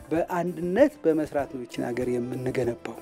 በአንድነት በመስራት ነው ይችን ሀገር የምንገነባው።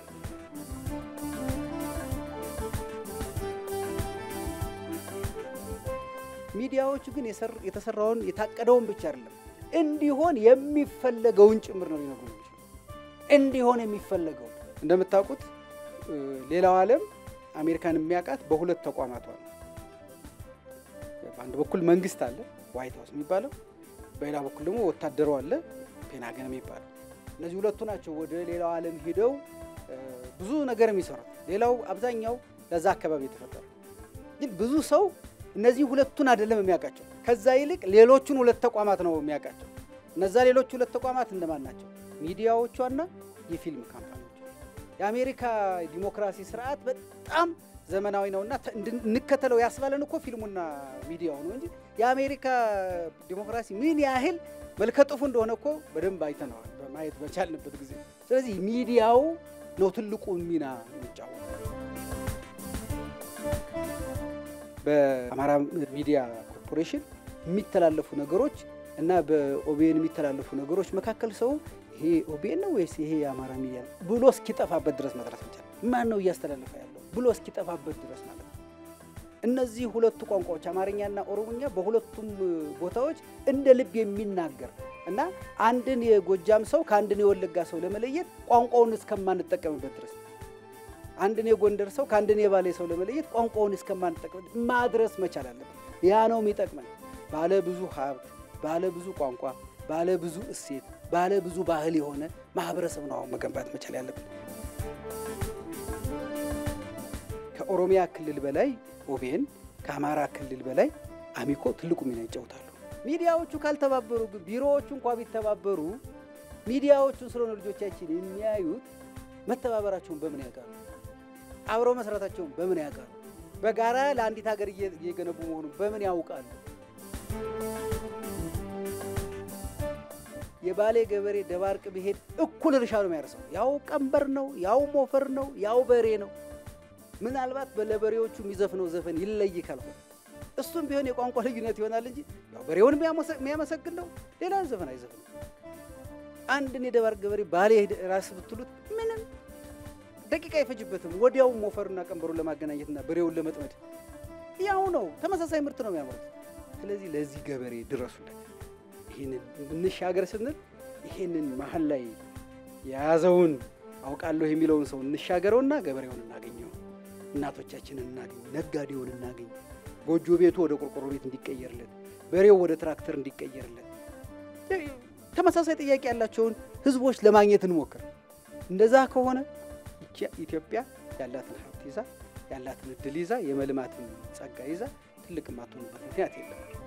ሚዲያዎቹ ግን የተሰራውን የታቀደውን ብቻ አይደለም እንዲሆን የሚፈለገውን ጭምር ነው ሊነግሩ የሚችሉ እንዲሆን የሚፈለገውን እንደምታውቁት ሌላው ዓለም አሜሪካን የሚያውቃት በሁለት ተቋማቷ ነው። በአንድ በኩል መንግስት አለ ዋይት ሀውስ የሚባለው፣ በሌላ በኩል ደግሞ ወታደሩ አለ ፔናገን የሚባለው። እነዚህ ሁለቱ ናቸው ወደ ሌላው ዓለም ሂደው ብዙ ነገር የሚሰሩት። ሌላው አብዛኛው ለዛ አካባቢ የተፈጠረ ግን ብዙ ሰው እነዚህ ሁለቱን አይደለም የሚያውቃቸው። ከዛ ይልቅ ሌሎቹን ሁለት ተቋማት ነው የሚያውቃቸው። እነዛ ሌሎች ሁለት ተቋማት እንደማን ናቸው? ሚዲያዎቿና የፊልም ካምፓኒዎች። የአሜሪካ ዲሞክራሲ ስርዓት በጣም ዘመናዊ ነውና እንከተለው ያስባለን እኮ ፊልሙና ሚዲያው ነው እንጂ የአሜሪካ ዲሞክራሲ ምን ያህል መልከጥፉ እንደሆነ እኮ በደንብ አይተነዋል በማየት በቻልንበት ጊዜ። ስለዚህ ሚዲያው ነው ትልቁ ሚና የሚጫወተው። በአማራ ሚዲያ ኮርፖሬሽን የሚተላለፉ ነገሮች እና በኦቢኤን የሚተላለፉ ነገሮች መካከል ሰው ይሄ ኦቢኤን ነው ወይስ ይሄ የአማራ ሚዲያ ነው ብሎ እስኪጠፋበት ድረስ መድረስ መቻል። ማን ነው እያስተላለፈ ያለው ብሎ እስኪጠፋበት ድረስ ማለት ነው። እነዚህ ሁለቱ ቋንቋዎች አማርኛና ኦሮሞኛ በሁለቱም ቦታዎች እንደ ልብ የሚናገር እና አንድን የጎጃም ሰው ከአንድን የወለጋ ሰው ለመለየት ቋንቋውን እስከማንጠቀምበት ድረስ አንድን የጎንደር ሰው ከአንድን የባሌ ሰው ለመለየት ቋንቋውን እስከማንጠቀም ማድረስ መቻል አለብን። ያ ነው የሚጠቅመን። ባለ ብዙ ሀብት፣ ባለ ብዙ ቋንቋ፣ ባለ ብዙ እሴት፣ ባለ ብዙ ባህል የሆነ ማህበረሰብ ነው አሁን መገንባት መቻል ያለብን። ከኦሮሚያ ክልል በላይ ኦቤን፣ ከአማራ ክልል በላይ አሚኮ ትልቁ ሚና ይጫወታሉ። ሚዲያዎቹ ካልተባበሩ ግን ቢሮዎቹ እንኳ ቢተባበሩ ሚዲያዎቹን ስለሆነ ልጆቻችን የሚያዩት መተባበራቸውን በምን ያውቃሉ? አብረው መስራታቸውን በምን ያውቃሉ? በጋራ ለአንዲት ሀገር እየገነቡ መሆኑን በምን ያውቃሉ? የባሌ ገበሬ ደባርቅ ቢሄድ እኩል እርሻ ነው የሚያርሰው። ያው ቀንበር ነው፣ ያው ሞፈር ነው፣ ያው በሬ ነው። ምናልባት ለበሬዎቹ የሚዘፍነው ዘፈን ይለይ ካልሆነ እሱም ቢሆን የቋንቋ ልዩነት ይሆናል እንጂ ያው በሬውን የሚያመሰግን ነው፣ ሌላ ዘፈን አይዘፍንም። አንድን የደባርቅ ገበሬ ባሌ ራስ ብትሉት ምንም ደቂቃ አይፈጅበትም። ወዲያው ሞፈሩና ቀንበሩን ለማገናኘትና በሬውን ለመጥመድ ያው ነው፣ ተመሳሳይ ምርት ነው የሚያመርቱት። ስለዚህ ለዚህ ገበሬ ድረሱለት። ይህንን እንሻገር ስንል ይህንን መሀል ላይ የያዘውን አውቃለሁ የሚለውን ሰው እንሻገረውና ገበሬውን እናገኘው፣ እናቶቻችንን እናገኝ፣ ነጋዴውን እናገኝ፣ ጎጆ ቤቱ ወደ ቆርቆሮ ቤት እንዲቀየርለት፣ በሬው ወደ ትራክተር እንዲቀየርለት፣ ተመሳሳይ ጥያቄ ያላቸውን ህዝቦች ለማግኘት እንሞክር። እንደዛ ከሆነ ኢትዮጵያ ያላትን ሀብት ይዛ ያላትን እድል ይዛ የመልማትን ጸጋ ይዛ ትልቅ ማትሆኑበት ምክንያት የለም።